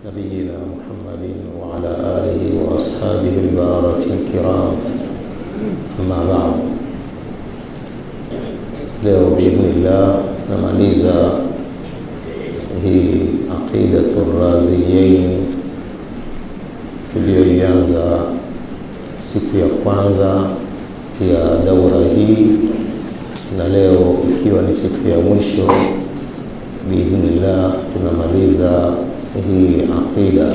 نبينا محمد وعلى آله وأصحابه البررة الكرام أما بعد leo biidhnillah namaliza hii aqidatu raziyaini tuliyoianza siku ya kwanza ya daura hii na leo ikiwa ni siku ya mwisho biidhnillah tunamaliza hii aqida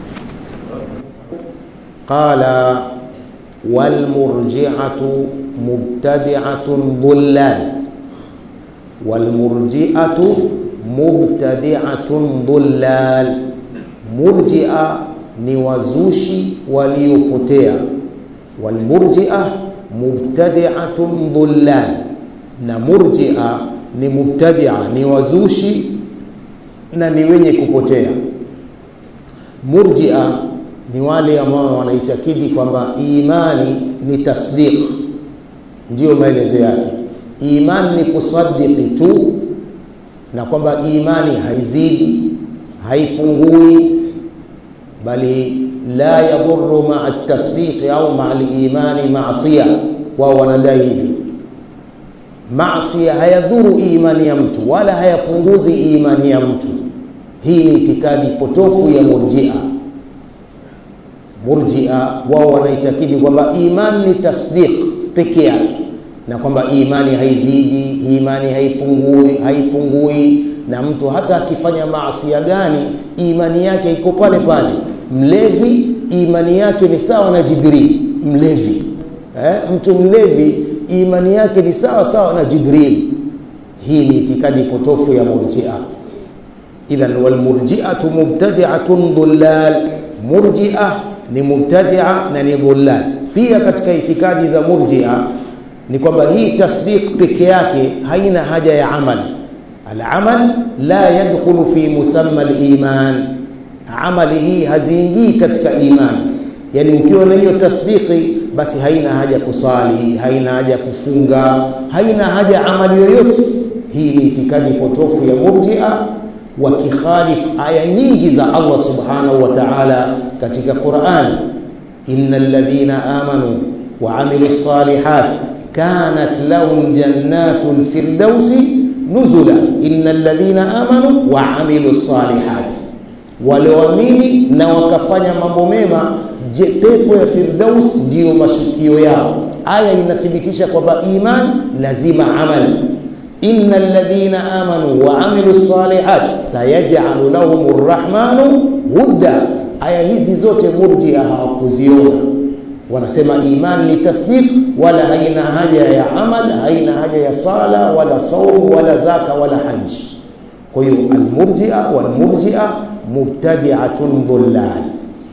qala walmurjiatu mubtadiatun dhullal walmurjiatu mubtadiatun dhullal murjia ni wazushi waliopotea walmurjia mubtadiatun dhullal na murjia ni mubtadia ni wazushi na ni wenye kupotea murjia ni wale ambao wanaitakidi kwamba imani ni tasdiq ndiyo maelezo yake imani ni kusadiki tu na kwamba imani haizidi haipungui bali la yadhuru maa tasdiqi au maa limani masia wao wanadai hivyo masia hayadhuru imani ya mtu wala hayapunguzi imani ya mtu hii ni itikadi potofu ya murjia murjia wao wanaitakidi kwamba imani ni tasdiq peke yake na kwamba imani haizidi imani haipungui haipungui na mtu hata akifanya maasia gani imani yake iko pale pale mlevi imani yake ni sawa na jibril mlevi eh? mtu mlevi imani yake ni sawa sawa na jibril hii ni itikadi potofu ya murjia idhan walmurjiatu mubtadiatun dhullal murjia ni mubtadia na ni dhullal pia katika itikadi za murjia ni kwamba hii tasdiq peke yake haina haja ya amal alamal la yadkhulu fi musamma liman amali hii haziingii katika iman yani ukiwa na hiyo tasdiqi basi haina haja kusali haina haja kufunga haina haja amali yoyote hii ni itikadi potofu ya murjia wakikhalif aya nyingi za Allah subhanahu wa ta'ala katika Qur'an innal ladhina amanu wa amilus salihat kanat lahum jannatul firdausi nuzula innal ladhina amanu wa amilus salihat walioamini na wakafanya mambo mema je pepo ya firdaus ndiyo mashukio yao aya inathibitisha kwamba iman lazima amali inna alladhina amanu wa amilu salihat sayaj'alu lahum rrahmanu wudda aya hizi zote murjia hawakuziona wanasema iman ni tasdiq wala haina haja ya amal haina haja ya sala wala saum wala zaka wala haji kwa hiyo almurjia walmurjia mubtadi'atun dhullal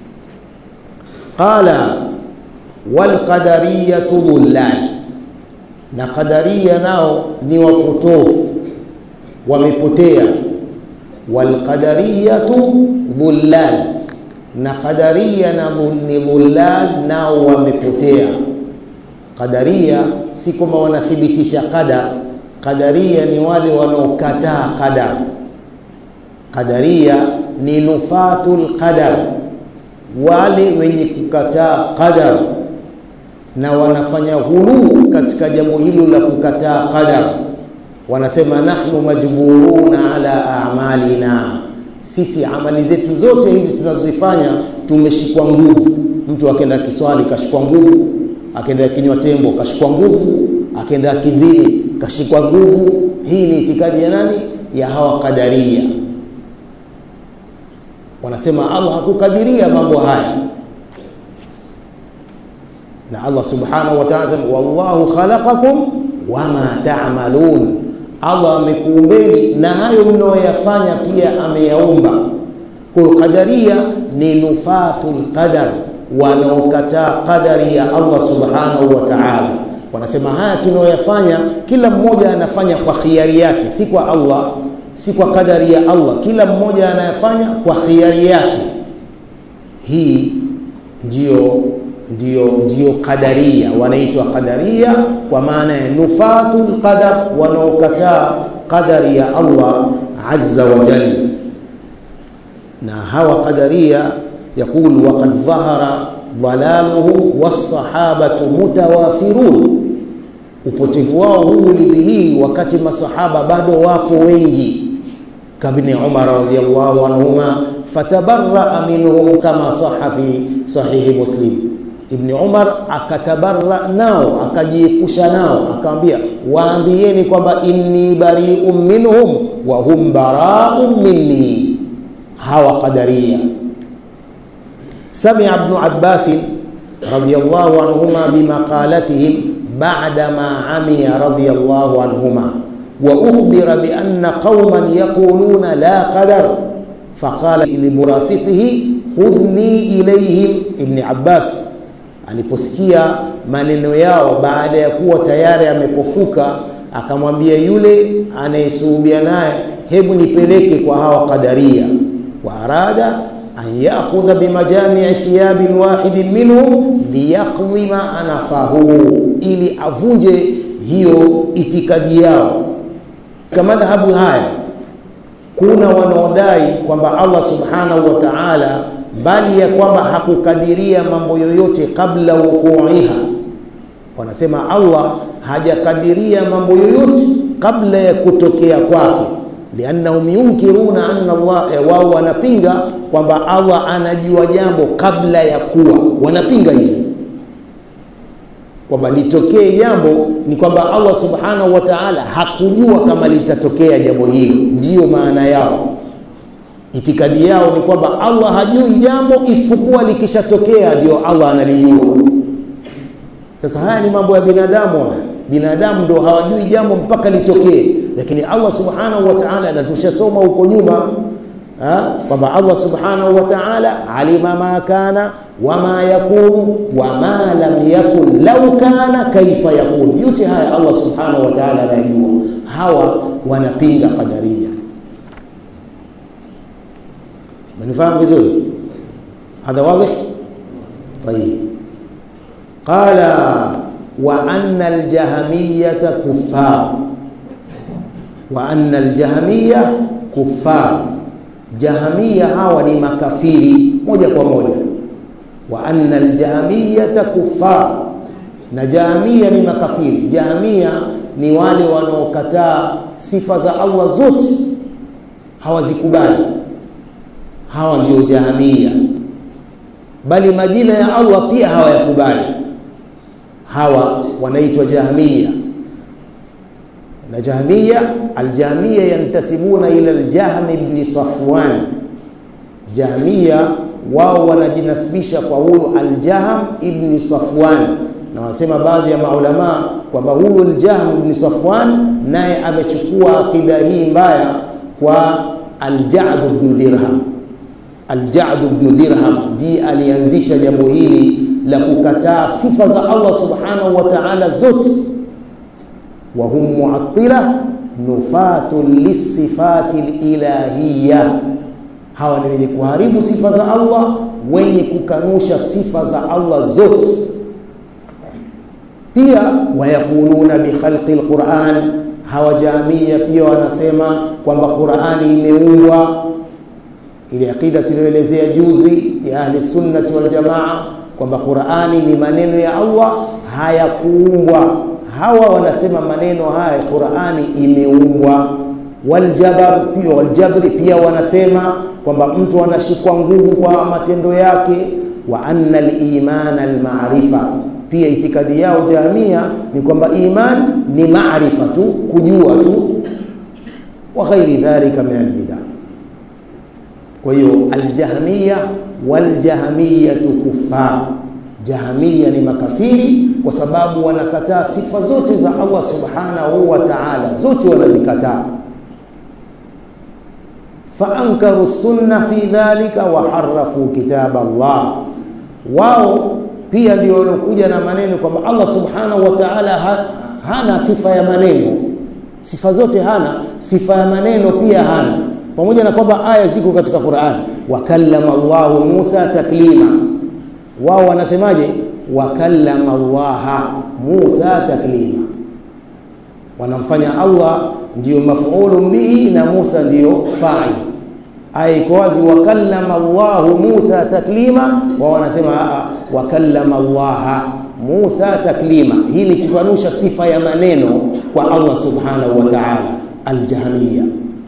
qala walqadariyatu dhullal na qadaria nao ni wapotofu wamepotea walqadariyatu dhullal na qadaria na ni dhullal nao wamepotea qadaria si kwamba wanathibitisha qadar qadaria ni wale wanaokataa qadar qadaria ni nufatul qadar wale wenye kukataa qadar na wanafanya ghuluu katika jambo hilo la kukataa qadar wanasema nahnu majburuna ala a'malina sisi amali zetu zote hizi tunazozifanya tumeshikwa nguvu mtu akaenda kiswali kashikwa nguvu akaenda kinywa tembo kashikwa nguvu akaenda kizini kashikwa nguvu hii ni itikadi ya nani ya hawa kadaria wanasema Allah hakukadiria mambo haya na Allah subhanahu wa ta'ala wallahu khalaqakum wama ta'malun Allah amekuumbeni na hayo mnayoyafanya pia ameyaumba kwa qadaria ni nufatul qadar wanaokataa qadari ya Allah subhanahu wa ta'ala wanasema haya tunayoyafanya kila mmoja anafanya kwa khiari yake si kwa Allah si kwa kadari ya Allah kila mmoja anayafanya kwa khiari yake hii ndio ndio ndio qadaria wanaitwa qadaria kwa maana ya nufatul qadar wanaokataa qadari ya Allah azza wa jalla na hawa qadaria yaqul waqad dhahara dhalaluhu wassahabatu mutawafirun upotevu wao huu ulidhihiri wakati masahaba bado wapo wengi kabni umar radhiyallahu anhuma fatabarraa minhum kama saha fi sahihi muslim ibni umar akatabarra nao akajiepusha nao akamwambia waambieni kwamba inni bariun minhum wa hum baraun minni hawa qadaria samia ibnu abbasin radiyallahu anhuma bimaqalatihim بعدما عمي رضي الله عنهما وأخبر بأن قوما يقولون لا قدر فقال لمرافقه خذني إليهم ابن عباس aliposikia maneno yao baada ya kuwa tayari amepofuka akamwambia yule anayesuhubia naye hebu nipeleke kwa hawa qadaria wa arada an yakhudha bimajamii thiyabin wahidin minhum liyaqdhima anafahu ili avunje hiyo itikadi yao katika madhhabu haya kuna wanaodai kwamba Allah subhanahu wa ta'ala bali ya kwamba hakukadiria mambo yoyote kabla wukuiha wanasema Allah hajakadiria mambo yoyote kabla ya kutokea kwake liannahum yunkiruna anna Allah eh, wao wanapinga kwamba Allah anajua jambo kabla ya kuwa wanapinga hivyo kwamba litokee jambo ni kwamba Allah subhanahu wa ta'ala hakujua kama litatokea jambo hilo ndiyo maana yao itikadi yao ni kwamba Allah hajui jambo isipokuwa likishatokea ndio Allah analijua sasa haya ni mambo ya binadamu haya binadamu ndio hawajui jambo mpaka litokee lakini Allah subhanahu wa ta'ala na tushasoma huko nyuma kwamba Allah subhanahu wa ta'ala alima ma kana wama yakunu wama lam yakun lau kana kaifa yakun yote haya Allah subhanahu wa ta'ala anayajua hawa wanapinga qadaria manifahamu vizuri hadha wadih طيب قال وأن الجهمية كفار وأن الجهمية كفار جهمية hawa ni makafiri moja kwa moja wa anna aljahmiyata kuffar na jahmia ni makafiri jahmia ni wale wanaokataa sifa za Allah zote hawazikubali hawa ndio jahmia bali majina ya Allah pia hawayakubali hawa wanaitwa jahmia na jahmia aljahmia yantasibuna ila aljahm ibn safwan jahmia wao wanajinasibisha kwa huyo aljahm ibn safwan na wanasema baadhi ya maulama kwamba huyo aljahm ibn safwan naye amechukua akida hii mbaya kwa aljad ibn dirham aljad ibn dirham ndiye alianzisha jambo hili la kukataa sifa za Allah subhanahu wa ta'ala zote wa hum mu'attila nufatun lisifati ilahiyya hawa ni wenye kuharibu sifa za Allah wenye kukanusha sifa za Allah zote pia wayakuluna bikhalqi alquran hawa jamia pia wanasema kwamba Qur'ani imeumbwa ile akida tuliyoelezea juzi ya ahli sunnati wal jamaa kwamba Qur'ani ni maneno ya Allah hayakuumbwa hawa wanasema maneno haya Qur'ani imeumbwa waljabar pia waljabri pia wanasema kwamba mtu anashikwa nguvu kwa matendo yake wa anna al-iman al-ma'rifa pia itikadi yao jamia ni kwamba iman ni maarifa tu kujua tu wa ghairi dhalika min al-bid'ah kwa hiyo aljahmiya waljahmiyatu kuffar jahmiya ni makafiri kwa sababu wanakataa sifa zote za Allah subhanahu wa ta'ala zote wanazikataa faankaru sunna fi dhalika wa harafu kitab Allah wao pia ndio walokuja na maneno kwamba Allah subhanahu wa ta'ala ha, hana sifa ya maneno sifa zote hana sifa ya maneno pia hana pamoja na kwamba aya ziko katika Qur'an wakallama Allahu Musa taklima wao wanasemaje wakallama Allah Musa taklima wanamfanya Allah ndiyo maf'ulun bihi na Musa ndiyo fa'il aya iko wazi wakallama Allahu Musa taklima, wao wanasema wakallama Allaha Musa taklima. Hii ni kukanusha sifa ya maneno kwa Allah subhanahu wa ta'ala. Aljahmiya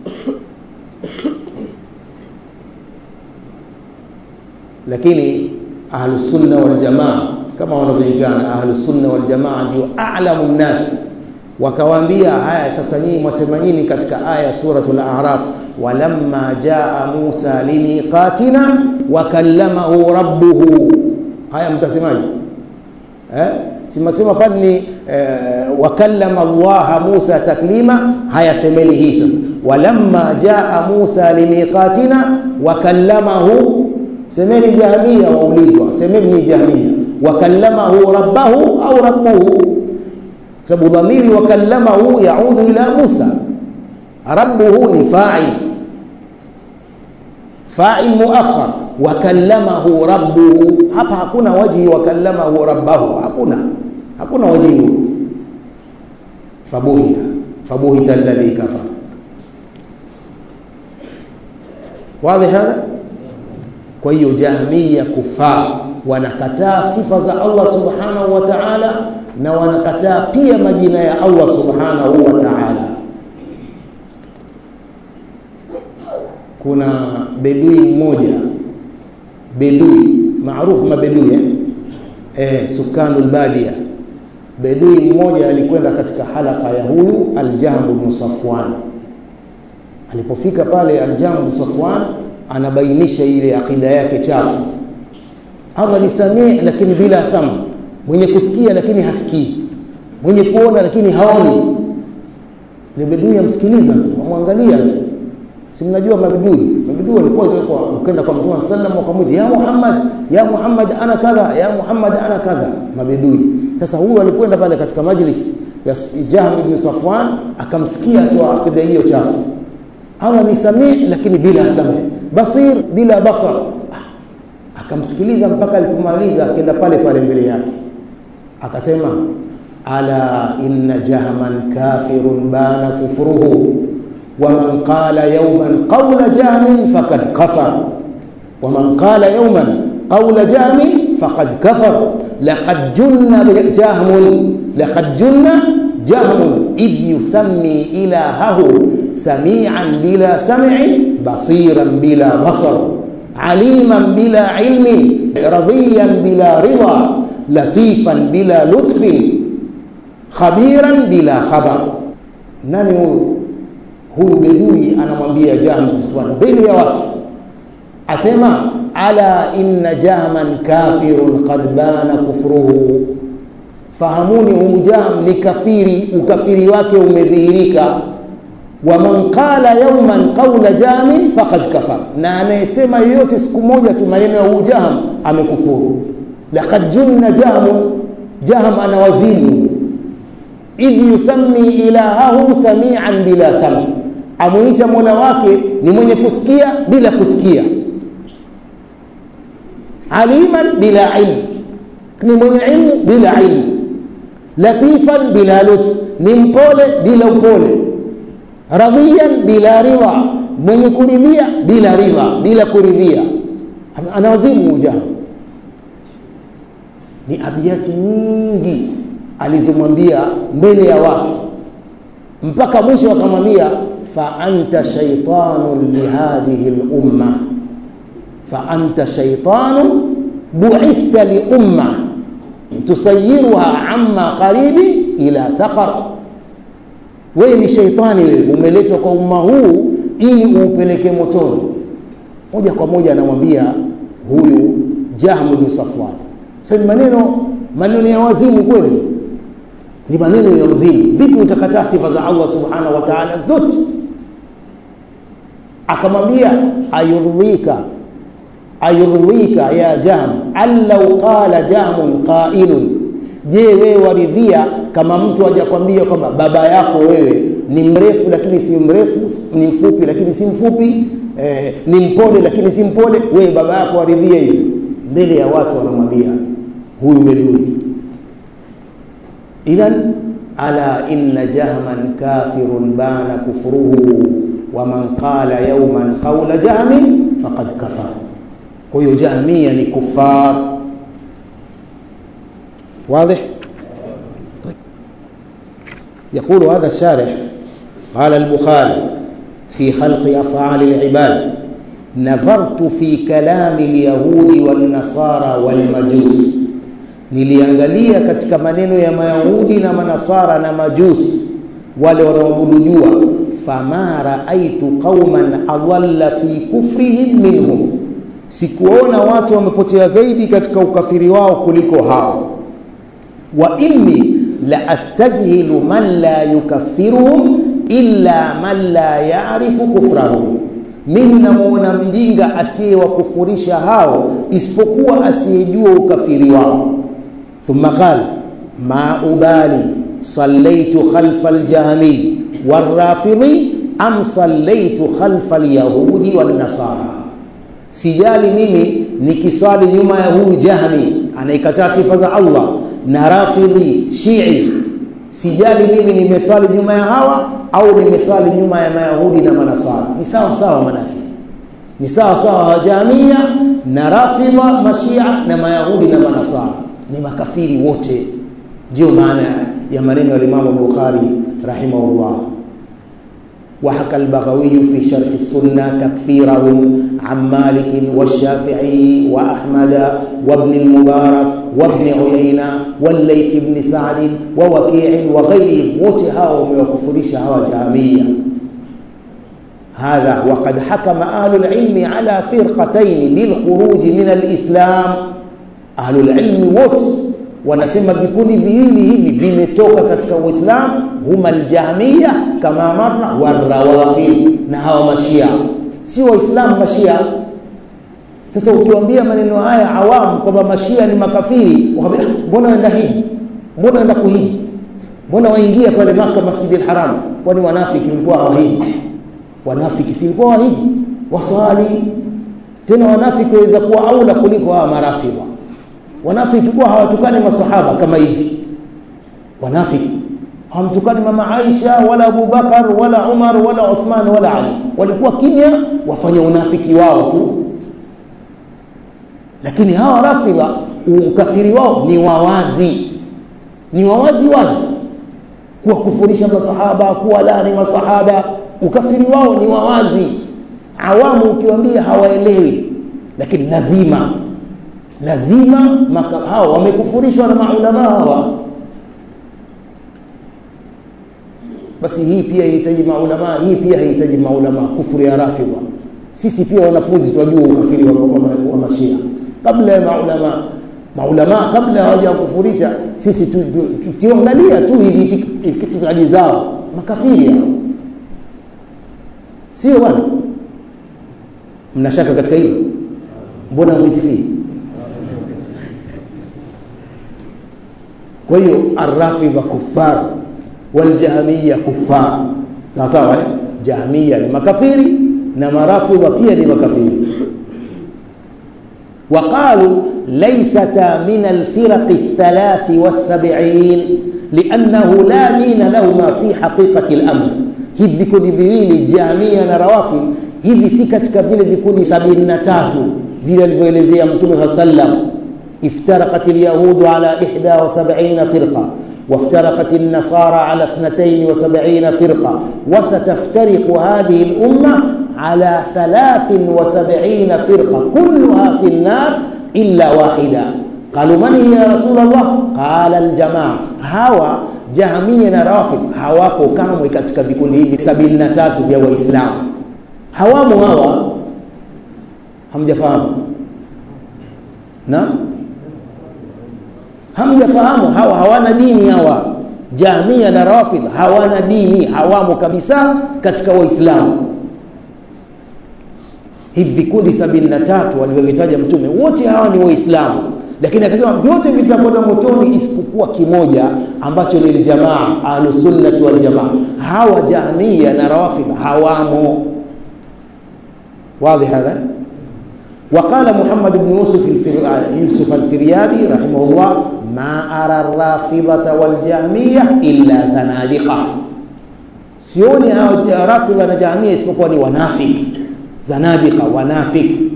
lakini ahlusunna waljamaa kama wanavyojulikana ahlusunna waljamaa ndio a'lamu nnas wakawaambia haya sasa nyinyi mwasema nyinyi katika aya suratul a'raf walamma jaa musa limiqatina wakallamahu rabbuhu haya mtasemaje eh simasema pale ni eh, wakallama allaha musa taklima haya semeni hii sasa walamma jaa musa limiqatina wakallamahu semeni jahmia waulizwa semeni ni jahmia wakallamahu rabbahu au rabbuhu sababu dhamiri wakallamahu yaudhu ila Musa rabbuhu ni fa'il fa'il muakhar wakallamahu rabbuhu hapa hakuna wajhi wakallamahu rabbahu hakuna hakuna wajhi huo fabuhita fabuhita alladhi kafara wazi hadha kwa hiyo jahmiya kufar wanakataa sifa za Allah subhanahu wa ta'ala na wanakataa pia majina ya Allah subhanahu wa ta'ala kuna bedui mmoja bedui maarufu mabedui eh? Eh, sukanul badia bedui mmoja alikwenda katika halaka ya huyu Aljahm ibn Safwan alipofika pale Aljahm ibn Safwan anabainisha ile akida yake chafu Allah ni samii lakini bila samu mwenye kusikia lakini hasikii mwenye kuona lakini haoni ni bedui amsikiliza tu amwangalia tu si mnajua mabedui mabedui walikuwa ukenda kwa mtume sallam wakamwita ya Muhammad ya Muhammad ana kadha ya Muhammad ana kadha mabedui sasa huyu alikwenda pale katika majlis ya Jahm ibn Safwan akamsikia tu akida hiyo chafu Allah ni samii lakini bila samii basir bila basar akamsikiliza mpaka alipomaliza akaenda pale pale mbele yake akasema ala inna jahman kafirun bana kufruhu ومن قال يوما قول جهم فقد كفر ومن قال يوما قول جهم فقد كفر لقد جن جهم لقد جن جهم إذ يسمي إلهه سميعا بلا سمع بصيرا بلا بصر عليما بلا علم رضيا بلا رضا لطيفا بلا لطف خبيرا بلا خبر nani huyu huyu bedui anamwambia Jahm mbele ya watu asema ala inna jahman kafirun qad bana kufruhu fahamuni huyu Jahm ni kafiri ukafiri wake umedhihirika wa man qala yawman qawla jamin faqad kafar na anayesema yoyote siku moja tu maneno ya huyu Jahm amekufuru laqad junna jahm jahm ana wazimu idh yusammi ilahahu samian bila sami amuita mola wake ni mwenye kusikia bila kusikia aliman bila ilmu ni mwenye ilmu bila ilmu latifan bila lutfu ni mpole bila upole radhiyan bila ridha mwenye kuridhia bila ridha bila kuridhia anawazimu ujaha ni abiyati nyingi alizomwambia mbele ya watu mpaka mwisho akamwambia fa anta shaytanun lihadhihi lumma fa anta shaytanun buithta liumma tusayiruha amma qaribi ila saqar wewe ni shaitani wewe umeletwa kwa umma huu ili uupeleke motoni moja kwa moja anamwambia huyu Jahm bin Safwan sasa maneno maneno ya wazimu kweli ni maneno ya wazimu vipi utakataa sifa za Allah subhanahu wa ta'ala zote akamwambia ayurdhika ayurdhika ya jam allau qala jamun qailun je wewe waridhia kama mtu hajakwambia kwamba baba yako wewe ni mrefu lakini si mrefu ni mfupi lakini si mfupi eh, ni mpole lakini si mpole wewe baba yako waridhia hivi mbele ya watu wanamwambia huyu bedui idhan ala inna jahman kafirun bana kufruhu waman qala yawman qawla jahmin faqad kafar kwa hiyo jahmia ni kufar واضح طيب. يقول هذا الشارح قال البخاري في خلق أفعال العباد نظرت في كلام اليهود والنصارى والمجوس niliangalia katika maneno ya mayahudi na manasara na majusi wale wanaoabudu jua fama raaitu qauman adalla fi kufrihim minhum sikuona watu wamepotea zaidi katika ukafiri wao kuliko hao wa inni la astajhilu man la yukaffiruhum illa man la yarifu kufrahum mimi namuona mjinga asiyewakufurisha hao isipokuwa asiyejua ukafiri wao thumma qala ma ubali sallaitu khalfa aljahmi warrafidhi am sallaitu khalfa alyahudi wannasara sijali mimi nikiswali nyuma ya huyu jahmi anaikataa sifa za allah na rafidhi shii sijali mimi nimeswali nyuma ya hawa au nimeswali nyuma ya mayahudi na manasara ni sawa sawa manake ni sawa sawa wajamia na rafidha mashia na mayahudi na manasara ni makafiri wote ndio maana ya maneno ya Imam Bukhari rahimahullah وحكى البغوي في شرح السنة تكفيرهم عن مالك والشافعي وأحمد وابن المبارك وابن عيينة والليث بن سعد ووكيع وغيرهم وتهاهم وكفرش هوا جامية هذا وقد حكم أهل العلم على فرقتين للخروج من الإسلام أهل العلم وت wanasema vikundi viwili hivi vimetoka katika Uislamu, huma aljahmiya kama marna warawafid, na hawa mashia sio Waislamu mashia. Sasa ukiwaambia maneno haya awamu kwamba mashia ni makafiri, wakamwambia mbona waenda hiji, mbona waenda kuhiji, mbona waingia pale Maka Masjidil Haram? Kwani wanafiki walikuwa hawahiji? Wanafiki si walikuwa wahiji, waswali tena. Wanafiki waweza kuwa aula kuliko hawa marafidha wanafiki kuwa hawatukani masahaba kama hivi wanafiki hawamtukani mama Aisha wala Abu Bakar wala Umar wala Uthman wala Ali walikuwa kimya wafanya unafiki wao tu lakini hawa rafidha ukafiri wao ni wawazi ni wawazi wazi kuwakufurisha masahaba kuwalani masahaba ukafiri wao ni wawazi awamu ukiwaambia hawaelewi lakini lazima lazima hawa wamekufurishwa na maulama hawa basi hii pia inahitaji maulama hii pia haihitaji maulama kufuru ya rafidha sisi pia wanafunzi tunajua ukafiri wa, wa, wa mashia kabla ya maulama maulama kabla hawaja kufurisha sisi tuangalia tu hizi itikadi zao makafiri hao sio bwana mnashaka katika hilo mbona mwitikii kwa hiyo arrafidha kuffar waljahmiya kuffar sawa sawa eh? jahmiya ni makafiri na marafidha pia ni makafiri وقالوا ليستا من الفرق الثلاث والسبعين لأنه لا دين لهما في حقيقة الأمر hivi vikundi viwili jamia na rawafid hivi si katika vile vikundi sabini na tatu vile alivyoelezea mtume saa sallam افترقت اليهود على إحدى وسبعين فرقة وافترقت النصارى على اثنتين وسبعين فرقة وستفترق هذه الأمة على ثلاث وسبعين فرقة كلها في النار إلا واحدة قالوا من هي يا رسول الله قال الجماعة هوا جهمية na rafid hawako kamwe katika vikundi hivi sabini na tatu vya waislamu hawamo hawa hamjafahamu naam hamjafahamu hawa hawana dini hawa jamia na rawafidh hawana dini hawamo kabisa katika waislamu hivi vikundi sabini na tatu walivyovitaja mtume wote hawa ni waislamu lakini akasema vyote vitakwenda motoni isipokuwa kimoja ambacho ni ljamaa ahlusunnati waljamaa hawa jahmia na rawafidh hawamo واضح هذا وقال محمد بن يوسف يوسف الفريابي رحمه الله ما أرى الرافضة والجهمية إلا زنادقة sioni hao rafidha na jahamia isipokuwa ni wanafiki zanadika wanafiki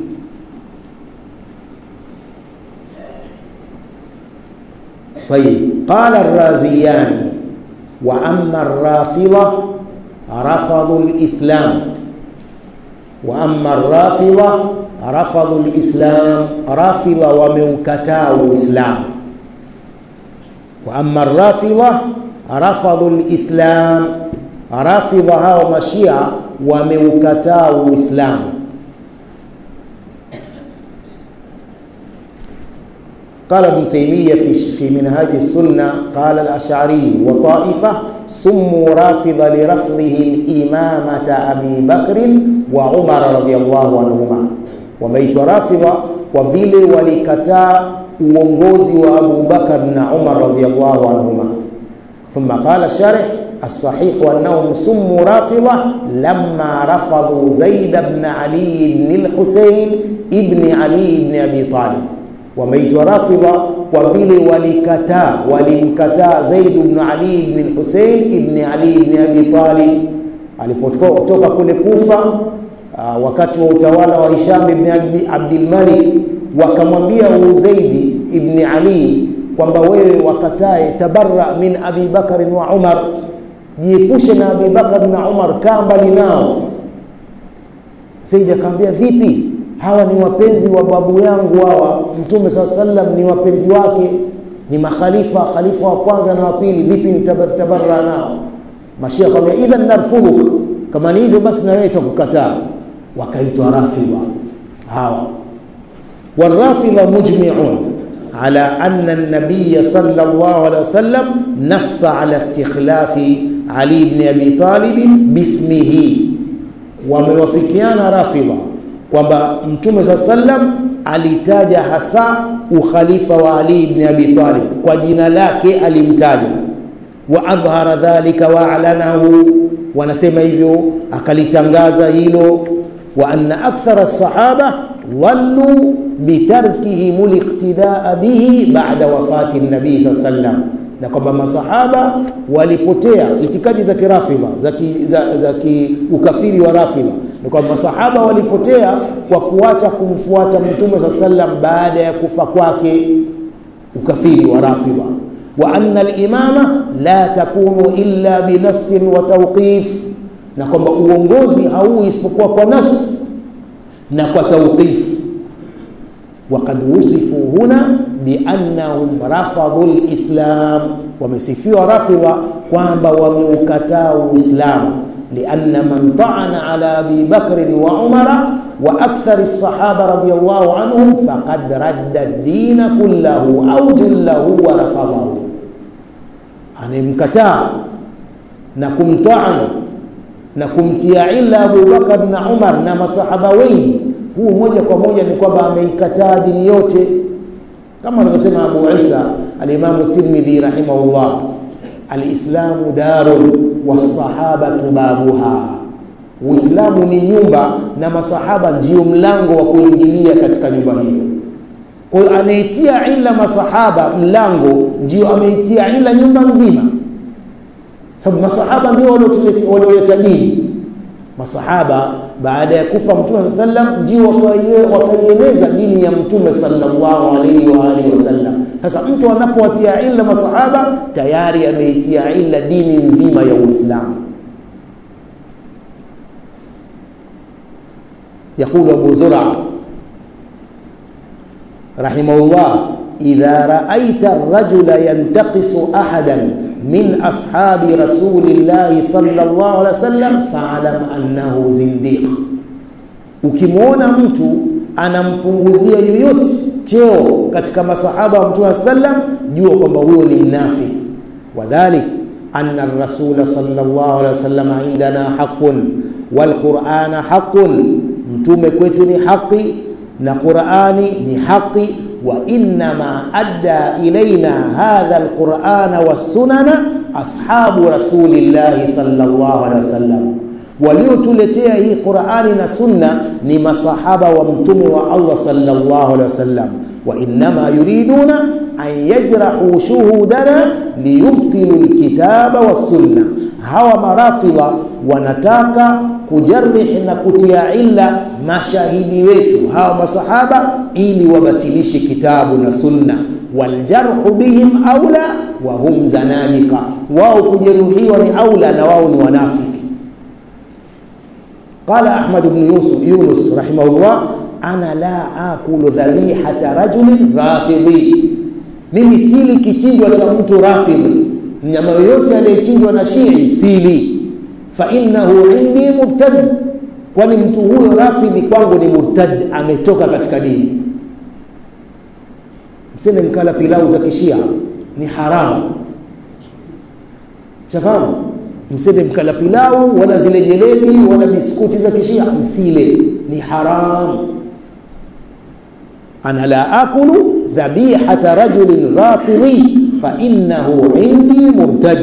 طيب قال الرازيان وأما الرافضة رفضوا الإسلام وأما الرافضة رفضوا الإسلام رافضة وموكتاو الإسلام وأما الرافضة رفضوا الإسلام رافضة هاو مشيع وموكتاو الإسلام قال ابن تيمية في في منهاج السنة قال الأشعري وطائفة سموا رافضة لرفضهم إمامة أبي بكر وعمر رضي الله عنهما wameitwa rafidha kwa vile walikataa uongozi wa Abu Bakar na Umar radhiyallahu anhuma thumma qala sharih الصحيح أنهم سموا رافضة لما رفضوا زيد بن علي بن الحسين ابن علي بن أبي طالب wameitwa rafidha kwa vile walikataa walimkataa Zaid ibn Ali ibn al-Husayn ibn Ali ibn Abi Talib alipotoka kule Kufa uh, wakati wa utawala wa Hisham ibn Abdul Malik wakamwambia Zaid ibn Ali kwamba wewe wakatae tabarra min Abi Bakar wa Umar jiepushe na Abi Bakar na Umar kaa mbali nao Zaid akamwambia vipi hawa ni wapenzi wa babu yangu hawa mtume saa sallam ni wapenzi wake ni makhalifa khalifa wa kwanza na wa pili vipi nitabarra nao mashia akamwambia idhan narfudhuk kama ni hivyo basi na wewe tutakukataa wakaitwa rafidha hawa والرافضه مجمعون على ان النبي صلى الله عليه وسلم نص على استخلاف علي بن ابي طالب باسمه وموافقيان رافضه kwamba mtume saa sallam alitaja hasa ukhalifa wa Ali ibn Abi Talib kwa jina lake alimtaja wa adhhara dhalika wa alanahu wanasema hivyo akalitangaza hilo wa anna akthara sahaba dhallu bitarkihim liqtidaa bihi ba'da wafati nabii saa sallam na kwamba masahaba walipotea itikadi za kirafidha za, ki, za, za ki ukafiri wa rafidha ni kwamba masahaba walipotea kwa kuacha kumfuata mtume saa sallam baada ya kufa kwake ukafiri wa rafidha wa anna al-imama la takunu illa binassin wa tawqif na kwamba uongozi hauwi isipokuwa kwa nas na kwa tawqif وقد وصفوا هنا بأنهم رفضوا الإسلام ومسفيوا رفض kwamba wameukataa Uislamu لأن من طعن على أبي بكر وعمر وأكثر الصحابة رضي الله عنهم فقد رد الدين كله أو جله ورفضه anemkataa na kumtaan na kumtia ila Abu Bakar na Umar na masahaba wengi huu moja kwa moja ni kwamba ameikataa dini yote kama anavyosema Abu Isa al-Imam Tirmidhi rahimahullah al-Islamu darun was-sahabatu babuha Uislamu ni nyumba na masahaba ndio mlango wa kuingilia katika nyumba hiyo kwa hiyo anaitia ila masahaba mlango ndio ameitia ila nyumba nzima sababu masahaba ndio walioleta dini masahaba baada ya kufa mtume sallam ndio wakaieneza dini ya mtume sallallahu alaihi wa alihi wasallam sasa mtu anapowatia illa masahaba tayari ameitia illa dini nzima ya uislamu يقول أبو زرع رحمه الله إذا رأيت الرجل ينتقص أحدا من أصحاب رسول الله صلى الله عليه وسلم فاعلم أنه زنديق ukimwona mtu anampunguzia yoyote cheo katika masahaba wa mtume sallam jua kwamba huyo ni mnafiki wadhalik anna rasula sallallahu alaihi wasallam indana haqqun walqur'ana haqqun mtume kwetu ni haki na qur'ani ni haki وإنما أدى إلينا هذا القرآن والسنن أصحاب رسول الله صلى الله عليه وسلم waliotuletea hii Qur'ani na Sunna ni masahaba wa mtume wa Allah sallallahu alaihi wasallam wa innama yuriduna an yajrahu shuhudana liyubtilu alkitaba was-sunna hawa marafidha wanataka kujarih na kutia illa mashahidi wetu hawa masahaba ili wabatilishe kitabu na sunna waljarhu bihim aula wa hum zanadika wao kujeruhiwa ni aula na wao ni wanafiki qala ahmad ibn yusuf yunus rahimahullah ana la akulu dhabihata rajulin rafidhi mimi sili kichinjwa cha mtu rafidhi mnyama yoyote aliyechinjwa na shii sili fa innahu indi mubtad kwani mtu huyo rafidhi kwangu ni murtad ametoka katika dini mseme mkala pilau za kishia ni haramu shafahamu mseme mkala pilau wala zile jelebi wala biskuti za kishia msile ni haramu ana la akulu dhabihata rajulin rafidhi fa innahu indi murtad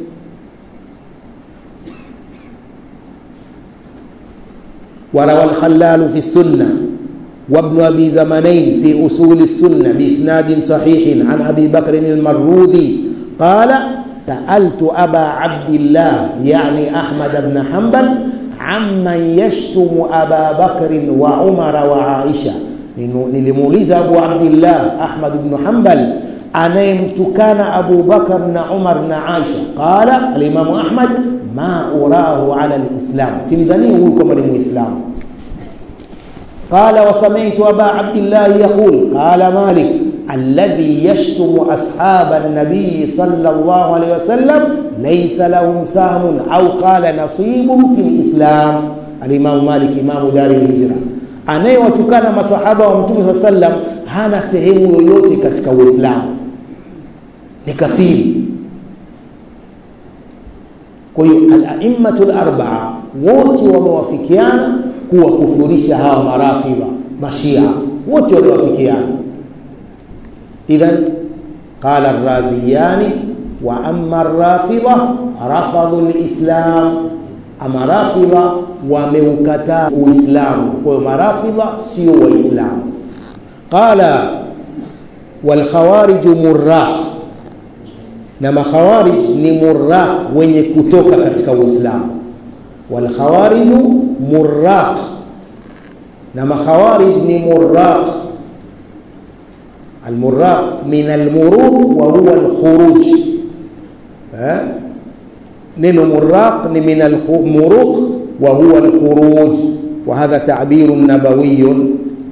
وروى الخلال في السنة وابن أبي زمنين في أصول السنة بإسناد صحيح عن أبي بكر المروذي قال سألت أبا عبد الله يعني أحمد بن حنبل عمن يشتم أبا بكر وعمر وعائشة nilimuuliza Abu Abdillah Ahmad ibn Hanbal anayemtukana Abu Bakar na Umar na Aisha qala alimamu Ahmad ma urahu ala alislam simdhani huyu kwamba ni muislamu قال وسمعت أبا عبد الله يقول قال مالك الذي يشتم أصحاب النبي صلى الله عليه وسلم ليس لهم سهم أو قال نصيب في الإسلام الإمام مالك إمام دار الهجرة anayewatukana masahaba wa mtume saa sallam hana sehemu yoyote katika uislamu ni kafiri kwa hiyo alaimatu larbaa wote wamewafikiana kuwakufurisha hawa marafidha mashia wote wamewafikiana idhan qala raziyani wa ama rafidha rafadhu lislam ama rafidha wameukataa uislamu kwa hiyo marafidha sio waislamu qala walkhawariju murraq na makhawarij ni murraq wenye kutoka katika uislamu walkhawariju murraq na makhawarij ni murraq almurraq min almuruq wa huwa alkhuruj neno murraq ni min almuruq wa huwa alkhuruj wa hadha ta'birun nabawiyyun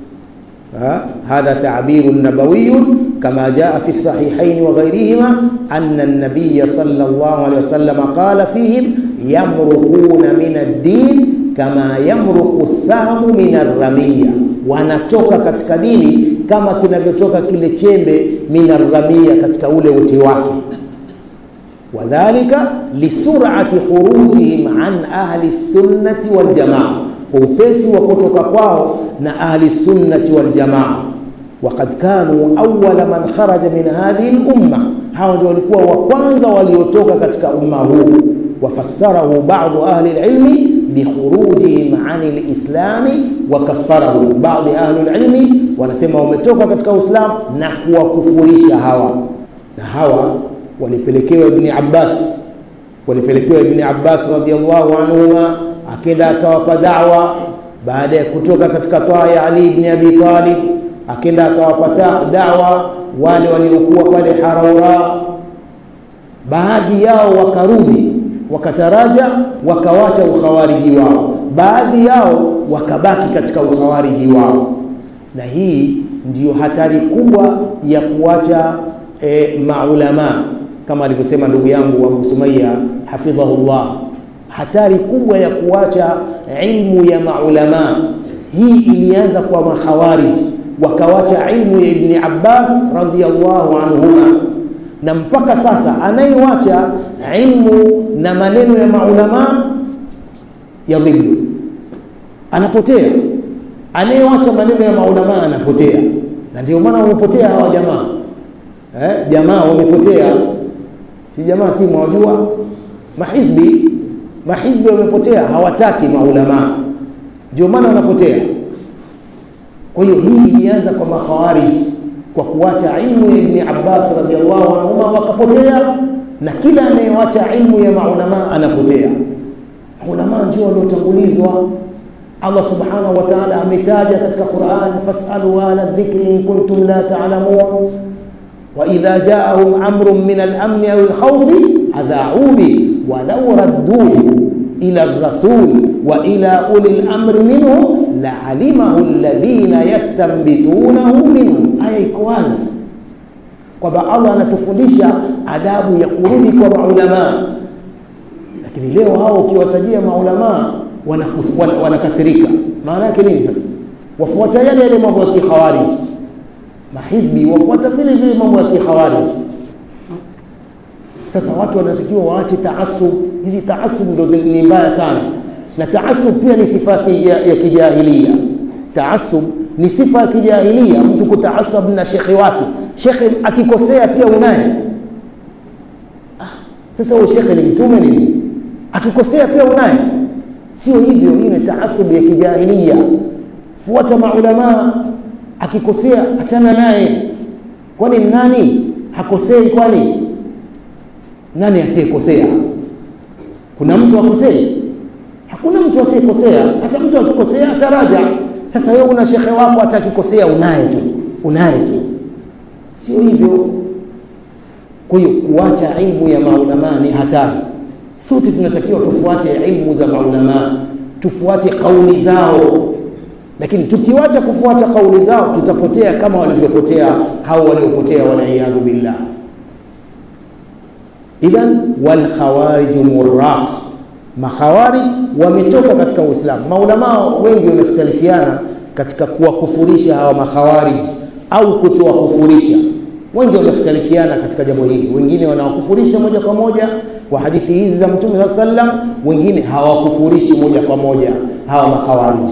هذا تعبير نبوي كما جاء في الصحيحين وغيرهما أن النبي صلى الله عليه وسلم قال فيهم يمرقون من الدين كما يمرق السهم من الرمية wanatoka katika dini kama kinavyotoka kile chembe minarramia katika ule uti wake wadhalika lisurati khurujihim an ahli sunnati waljamaa kwa upesi wa kutoka kwao na ahli sunnati waljamaa waqad kanu awala man kharaja min hadhihi lumma hao ndio walikuwa wa kwanza waliotoka katika umma huu wafassarahu badu ahli lilmi bikhurujihim ani lislami wakaffarahu baadhi ahli lilmi wanasema wametoka katika uislamu na kuwakufurisha hawa na hawa walipelekewa ibni abbas walipelekewa ibni abbas radiallahu anhuma akenda akawapa dawa baada ya kutoka katika taa ya ali ibni abi talib akenda akawapa dawa wale waliokuwa pale haraura baadhi yao wakarudi wakataraja wakawacha ukhawariji wao baadhi yao wakabaki katika ukhawariji wao na hii ndiyo hatari kubwa ya kuacha e, maulama kama alivyosema ndugu yangu Abu Sumaya hafidhahullah hatari kubwa ya kuacha ilmu ya maulama hii ilianza kwa makhawarij wakawacha ilmu ya Ibni Abbas radhiyallahu anhuma na mpaka sasa anayewacha ilmu na maneno ya maulama yadhillu anapotea anayewacha maneno ya maulama anapotea na ndio maana wamepotea hawa jamaa eh, jamaa wamepotea si jamaa si mwajua mahizbi mahizbi wamepotea hawataki maulama ndio maana wanapotea kwa hiyo hii ilianza kwa makhawarij kwa kuacha ilmu ya Ibn Abbas radhiallahu anhuma wakapotea na kila anayewacha ilmu ya maulama anapotea. Ulama ndio waliotangulizwa. Allah subhanahu wa ta'ala ametaja katika Qur'an, fasalu ahla dhikri in kuntum la ta'lamun wa idha ja'ahum amrun min al-amn aw al-khawf adha'u bi wa law radduhu ila ar-rasul wa ila uli al-amri minhum la'alimahu alladhina yastanbitunahu minhum. Aya iko wazi kwamba Allah anatufundisha adabu ya kurudi kwa maulamaa, lakini leo hao ukiwatajia maulamaa wanakasirika. Maana yake nini? Sasa wafuata yale yale mambo ya kikhawarij, mahizbi wafuata vile vile mambo ya kikhawarij. Sasa watu wanatakiwa waache taasub. Hizi taasub ndo ni mbaya sana, na taasub pia ni sifa ya, ya kijahilia. Taasub ni sifa ya kijahilia, mtu kutaasab na shekhe wake. Shekhe akikosea pia unaye. Ah, sasa huyo shekhe ni mtume nini? Akikosea pia unaye? Sio hivyo, hii ni taasub ya kijahilia. Fuata maulamaa, akikosea achana naye. Kwani nani hakosei? Kwani nani asiyekosea? Kuna mtu akosei? Hakuna mtu asiyekosea. Sasa mtu akikosea ataraja. Sasa wewe una shekhe wako hata akikosea unaye tu, unaye tu, sio hivyo. Kwa hiyo kuacha ilmu ya maulamaa ni hatari. Sote tunatakiwa tufuate ilmu za maulamaa, tufuate kauli zao, lakini tukiwacha kufuata kauli zao tutapotea kama walivyopotea hao waliopotea, waliyadhu billah. Idhan walkhawariju murraq, makhawarij wametoka katika Uislamu. Maulamaa wengi wamekhtalifiana katika kuwakufurisha hawa makhawarij au kutowakufurisha. Wengi wamekhtalifiana katika jambo hili, wengine wanawakufurisha moja kwa moja kwa hadithi hizi za Mtume saa sallam, wengine hawakufurishi moja kwa moja hawa makhawarij.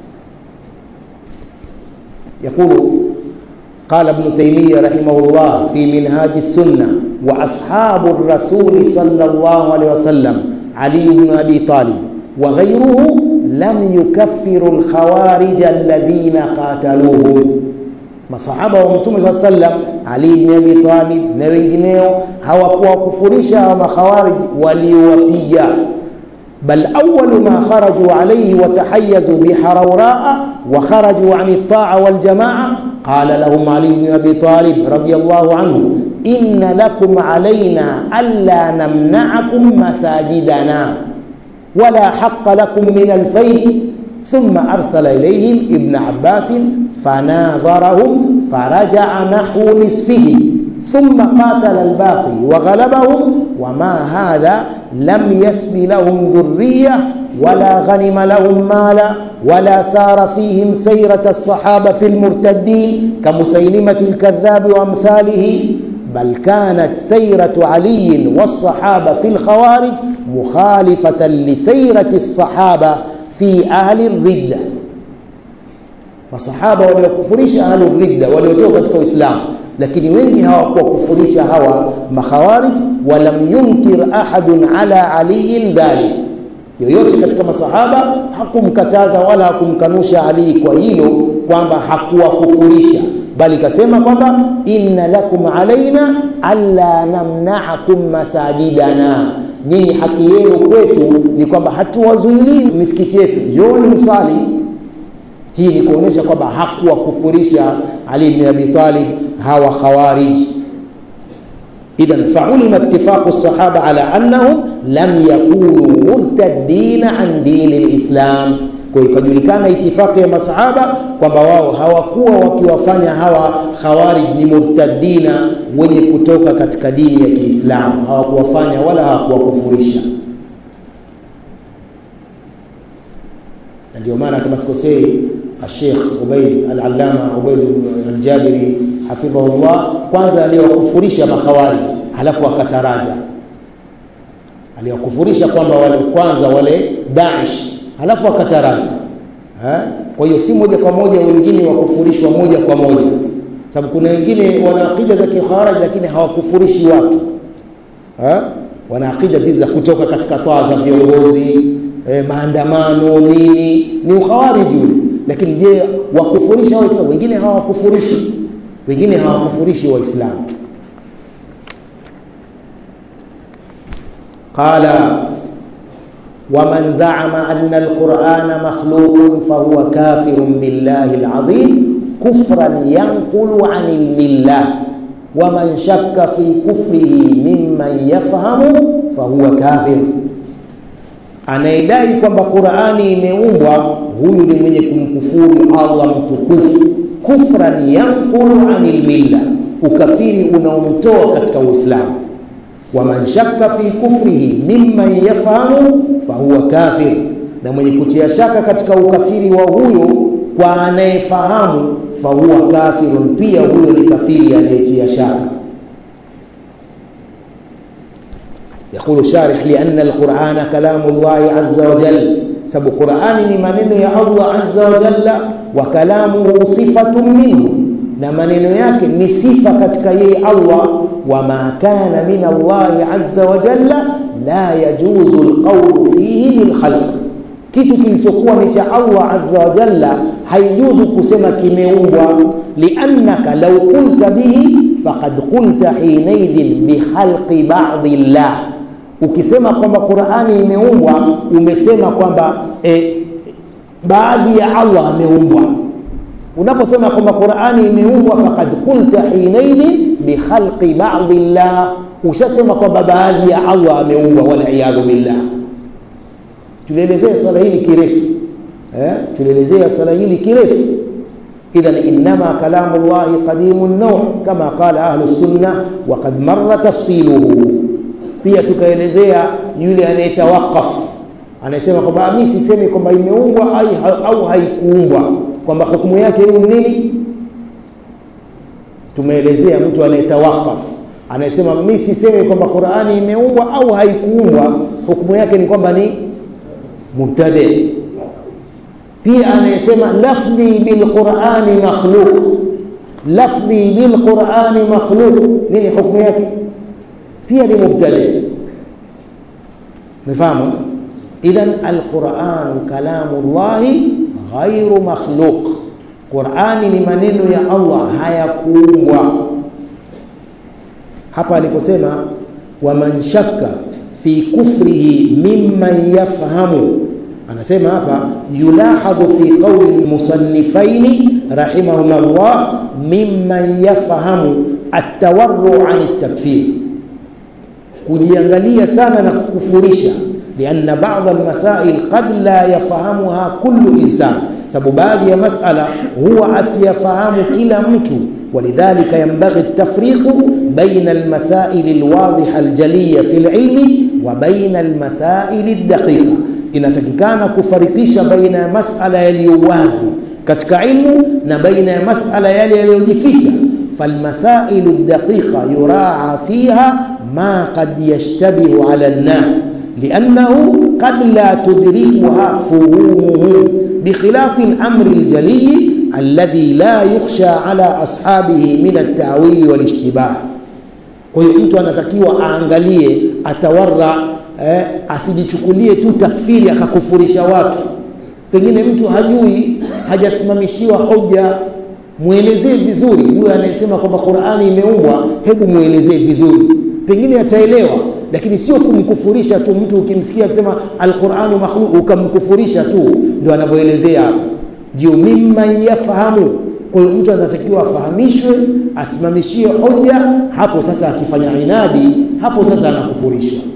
Yaqulu قال ابن تيمية رحمه الله في منهاج السنة وأصحاب الرسول صلى الله عليه وسلم علي بن أبي طالب وغيره لم يكفروا الخوارج الذين قاتلوه masahaba wa mtume saa sallam Ali ibn Abi Talib na wengineo hawakuwakufurisha hawa makhawarij waliowapiga bal awwalu ma kharaju alayhi wa tahayyazu biharawraa wa kharaju an at-ta'a wal jamaa qala lahum Ali ibn Abi Talib radiyallahu anhu inna lakum alayna alla namna'akum masajidana wala haqqa lakum min al-fayh ثم أرسل إليهم ابن عباس فناظرهم فرجع نحو نصفه ثم قاتل الباقي وغلبهم وما هذا لم يسب لهم ذرية ولا غنم لهم مالا ولا سار فيهم سيرة الصحابة في المرتدين كمسيلمة الكذاب وأمثاله بل كانت سيرة علي والصحابة في الخوارج مخالفة لسيرة الصحابة fi ahli ridda, masahaba waliokufurisha ahli ridda waliotoka katika Uislamu, lakini wengi hawakuwakufurisha hawa makhawarij. Walam yunkir ahadun ala aliyin dhalik, yoyote katika masahaba hakumkataza wala hakumkanusha Ali kwa hilo kwamba hakuwakufurisha, bali kasema kwamba inna lakum alaina alla namna'akum masajidana nyinyi haki yenu kwetu ni kwamba hatuwazuilii misikiti yetu, njooni msali. Hii ni kuonesha kwamba hakuwakufurisha Ali ibn Abi Talib hawa khawarij. Idhan faulima ittifaqu sahaba ala annahum lam yakunu murtaddina an dini lislam, kwa hiyo ikajulikana itifaki ya masahaba kwamba wao hawakuwa wakiwafanya hawa khawarij ni murtaddina wenye kutoka katika dini ya Kiislamu, hawakuwafanya wala hawakuwakufurisha. Na ndio maana kama sikosei, Sheikh Ubaid al-Allama Ubaid al-Jabiri hafidhahullah, kwanza aliwakufurisha makhawarij, halafu akataraja, aliwakufurisha kwamba wale kwanza wale Daesh halafu akataraja. Kwa hiyo si moja kwa moja wengine wakufurishwa moja kwa moja, sababu kuna wengine wana akida za kikharaj lakini hawakufurishi watu ha? wana akida zizi za kutoka katika taa za viongozi eh, maandamano nini, ni ukhawariji ule. Lakini je, wakufurisha Waislamu? Wengine hawakufurishi, wengine hawakufurishi Waislamu. qala waman zaama anna alqurana makhluqun fahuwa kafirun billahi alazim kufran yanqulu an lmillah waman shakka fi kufrihi mimman yafhamu fahuwa kafir anayedai kwamba qurani imeumbwa huyu ni mwenye kumkufuru allah mtukufu kufran yanqulu an lmilla ukafiri unaomtoa katika uislamu waman shakka fi kufrihi mimman yafhamu fahuwa kafir na mwenye kutia shaka katika ukafiri wa huyo kwa anayefahamu fahuwa kafirun pia huyo ni kafiri anayetia shaka يقول الشارح لأن القرآن كلام الله عز وجل سبب القرآن لمنن يا الله عز وجل وكلامه صفة منه na maneno yake ni sifa katika yeye Allah wama kana min Allah azza wa jalla la yajuzu alqawlu fihi lilkhalq kitu kilichokuwa ni cha Allah azza wa jalla haijuzu kusema kimeumbwa liannaka law qulta bihi faqad qulta hinaidhin bikhalqi ba'dhi llah ukisema kwamba Qur'ani imeumbwa umesema kwamba e, baadhi ya Allah ameumbwa unaposema kwamba Qur'ani imeumbwa faqad qulta hinaidhin bikhalqi ba'dhi llah ushasema kwamba baadhi ya Allah ameumbwa wal iyadhu billah tulielezea swala hili kirefu eh tulielezea swala hili kirefu idhan inma kalamu Allah qadimun naw kama qala ahlu sunna wa qad marra tafsiluhu pia tukaelezea yule anayetawakaf anasema kwamba mimi sisemi kwamba imeumbwa au haikuumbwa kwamba hukumu yake hiyo ni nini tumeelezea mtu anayetawakaf anasema mimi sisemi kwamba Qur'ani imeumbwa au haikuumbwa hukumu yake ni kwamba ni mubtadi pia anayesema lafdhi bilqurani makhluq lafdhi bilqurani makhluq nini hukumu yake pia ni mubtadi mfahamu idhan alquran kalamu llahi ghairu makhluq qurani ni maneno ya allah hayakuumbwa hapa aliposema waman shakka fi kufrihi mimman yafhamu anasema hapa yulahadhu fi qawli lmusannifaini rahimahumullah mimman yafhamu atawarru an takfir kujiangalia sana na kukufurisha lianna ba'd almasail qad la yafahamuha kullu insan sababu baadhi ya masala huwa asiyafahamu kila mtu ولذلك ينبغي التفريق بين المسائل الواضحة الجلية في العلم وبين المسائل الدقيقة inatakikana kufarikisha baina ya masala yaliyo wazi katika ilmu na baina ya masala yale yaliyojificha falmasailu daqiqa yuraa fiha ma qad yashtabihu ala nnas liannahu qad la tudrikuha fuhumuhu bikhilafi lamri ljaliyi alladhi la yukhsha ala ashabihi min altawili walishtibah kwa hiyo mtu anatakiwa aangalie atawarra eh, asijichukulie tu takfiri akakufurisha watu pengine mtu hajui hajasimamishiwa hoja mwelezee vizuri huyo anayesema kwamba qurani imeumbwa hebu mwelezee vizuri pengine ataelewa lakini sio kumkufurisha tu mtu ukimsikia akisema alquranu makhluq ukamkufurisha tu ndio anavyoelezea hapa ndio mimman yafahamu kwa hiyo mtu anatakiwa afahamishwe asimamishiwe hoja hapo sasa akifanya inadi hapo sasa anakufurishwa